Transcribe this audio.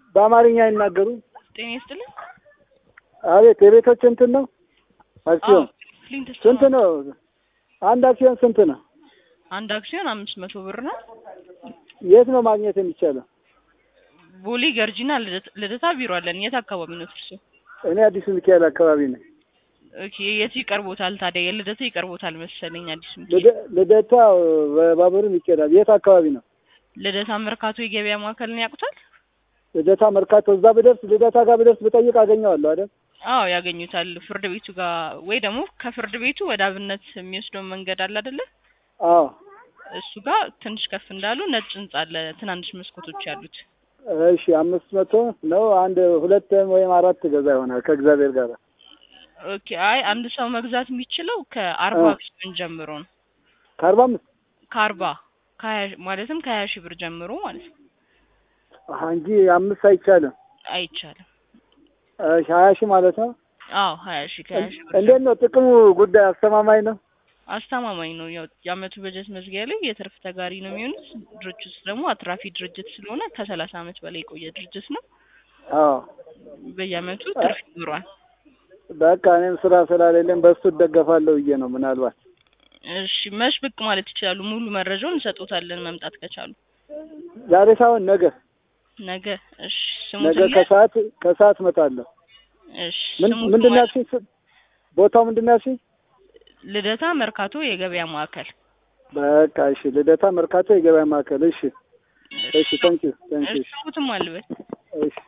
በአማርኛ አይናገሩ? ጤና ይስጥልኝ። አቤት የቤቶች እንትን ነው አክሲዮን ፍሊንት ስንት ነው? አንድ አክሲዮን ስንት ነው? አንድ አክሲዮን አምስት መቶ ብር ነው። የት ነው ማግኘት የሚቻለው? ቦሌ ገርጂና ልደት- ልደታ ቢሮ አለን። የት አካባቢ ነው እርሱ? እኔ አዲሱ ሚካኤል አካባቢ ነኝ። ኦኬ የቱ ይቀርቦታል ታዲያ? የልደታ ይቀርቦታል መሰለኝ። አዲስ ሚካኤል ልደ- ልደታ በባቡርም ይኬዳል። የት አካባቢ ነው? ልደታ መርካቶ የገበያ ማዕከልን ያውቁታል? ልደታ መርካቶ። እዛ ብደርስ ልደታ ጋር ብደርስ ብጠይቅ አገኘዋለሁ አይደል? አዎ ያገኙታል። ፍርድ ቤቱ ጋር ወይ ደግሞ ከፍርድ ቤቱ ወደ አብነት የሚወስደው መንገድ አለ አይደለ? አዎ እሱ ጋር ትንሽ ከፍ እንዳሉ ነጭ ህንጻ አለ፣ ትናንሽ መስኮቶች ያሉት። እሺ አምስት መቶ ነው። አንድ ሁለት ወይም አራት ገዛ ይሆናል ከእግዚአብሔር ጋር። ኦኬ አይ አንድ ሰው መግዛት የሚችለው ከአርባ አ። አክሲዮን ጀምሮ ነው። ከአርባ አምስት ከአርባ ከሀያ ማለትም ከሀያ ሺህ ብር ጀምሮ ማለት ነው። አሀ እንጂ አምስት አይቻልም። አይቻልም። እሺ ሀያ ሺህ ማለት ነው። አዎ ሀያ ሺህ ከሀያ ሺህ ብር እንዴት ነው ጥቅሙ? ጉዳይ አስተማማኝ ነው። አስተማማኝ ነው። ያው የአመቱ በጀት መዝጊያ ላይ የትርፍ ተጋሪ ነው የሚሆኑት። ድርጅቱ ደግሞ አትራፊ ድርጅት ስለሆነ ከሰላሳ አመት በላይ የቆየ ድርጅት ነው። አዎ በየአመቱ ትርፍ ይኖረዋል። በቃ እኔም ስራ ስላሌለኝ በሱ እደገፋለሁ ብዬ ነው። ምናልባት እሺ መች ብቅ ማለት ይችላሉ? ሙሉ መረጃውን እንሰጦታለን መምጣት ከቻሉ ዛሬ ሳይሆን ነገ ነገ። እሺ ነገ ስሙት። ከሰዓት ከሰዓት እመጣለሁ። እሺ ምን ስሙት ምንድን ነው ማለት ያልሽኝ? ስ- ቦታው ምንድን ነው ያልሽኝ? ልደታ መርካቶ የገበያ ማዕከል። በቃ እሺ፣ ልደታ መርካቶ የገበያ ማዕከል። እሺ እሺ፣ ታንኪዩ ታንኪዩ። እሺ ስሙትም አልበት እሺ